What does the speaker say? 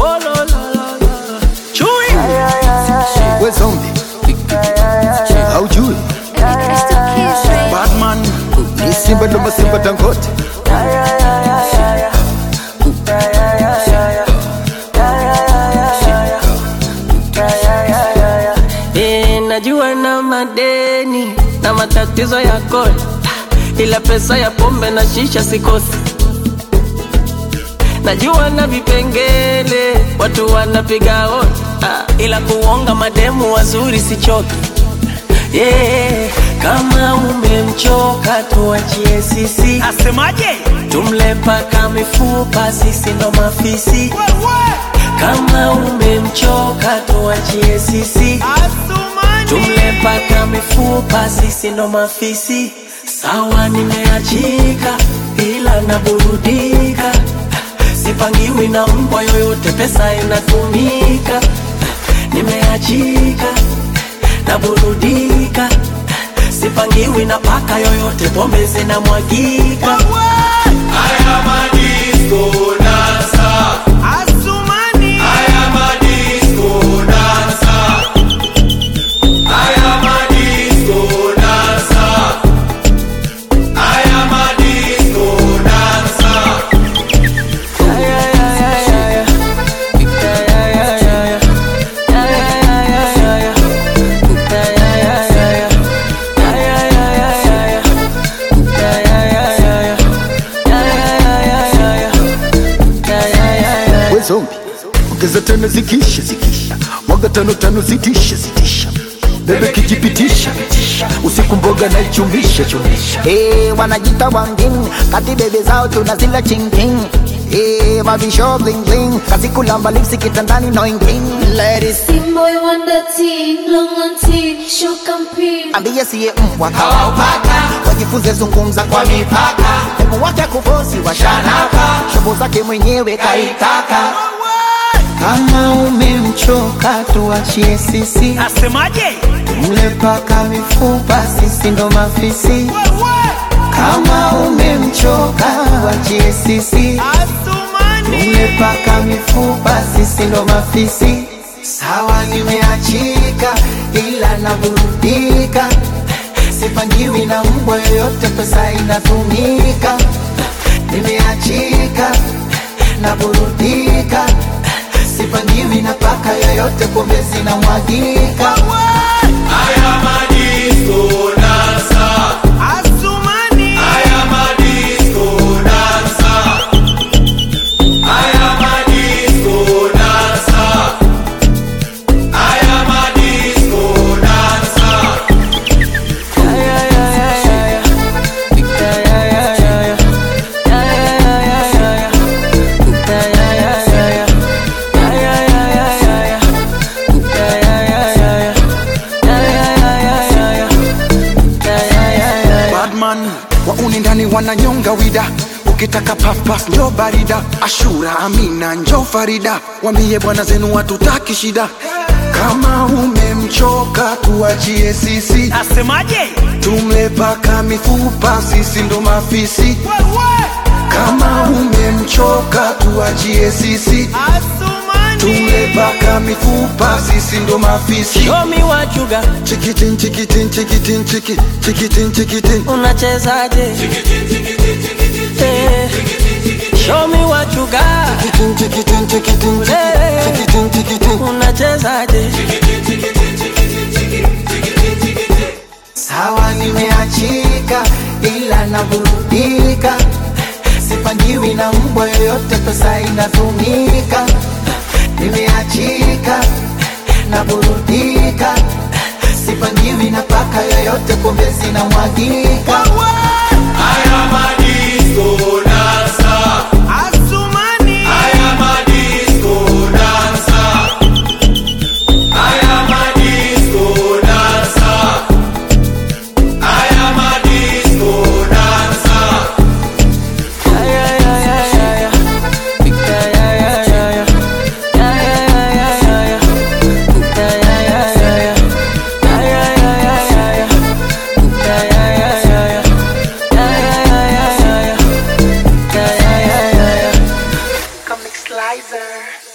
Oh, la, la, la, la. Chui. we zombi haujui batman ni simba ndo masimba tangote Eh, najua na madeni na matatizo ya kodi, ila pesa ya pombe na shisha sikosi. Najua na vipengele watu wanapiga hodi, ah, ila kuonga mademu wazuri sichoki. Yeah, kama umemchoka tuachie sisi, Asemaje? tumle paka mifupa, sisi ndo mafisi. Kama umemchoka tuachie sisi, tumle paka mifupa, sisi ndo mafisi. Sawa, nimeachika ila naburudika, sipangiwi na mbwa yoyote, pesa inatumika. Nimeachika naburudika, sipangiwi na paka yoyote, pombe zinamwagika. Haya madisco dansa, Asumani. haya madisco dansa, haya madisco dansa, haya madisco dansa. we zombi ongeza tano zikisha zikisha mwaga tano tano zitisha zitisha bebe kijipitisha usiku mboga na ichumisha chumisha Hey, wanajita wangin kati bebe zao tunazila chingking Hey, mavisho bling bling kazi kulamba lipsi kitandani no inging Ladies Team boy wonder teen, long on teen, show campaign. ambie siye mbwa kawaupaka wajifunze zungumza kwa mipaka hebu wake kufosi washanaka shobo zake mwenyewe kaitaka kama umemchoka tuachie sisi Asemaje? mle paka mifupa sisi ndo mafisi kama umemchoka wachie sisi Asumani. umepaka mifupa sisi ndo mafisi sawa nimeachika ila naburudika sipangiwi na mbwa yoyote pesa inatumika nimeachika naburudika sipangiwi na paka yoyote pombe zinamwagika Haya madisco dansa, Asumani. haya madisco dansa, haya madisco dansa, haya madisco dansa. badman wauni ndani wananyonga wida ukitaka pafpaf njo barida ashura amina njo farida wambie bwana zenu watutaki shida kama umemchoka tuachie sisi Asemaje? tumle paka mifupa sisi ndo mafisi kama umemchoka tuachie sisi tumle Asumani. paka mifupa sisi ndo mafisi Show me what you got, chikitin chikitin chikitin chiki chikitin chikitin unachezaje? Eh, Show me what you got, chikitin chikitin chikitin Eh. chikitin chikitin unachezaje? sawa nimeachika ila naburudika sipangiwi na mbwa yoyote pesa inatumika nimeachika naburudika sipangiwi na paka yoyote pombe zinamwagika Haya madisco dansa, Asumani. haya madisco dansa, haya madisco dansa, haya madisco dansa. Comic Slicer.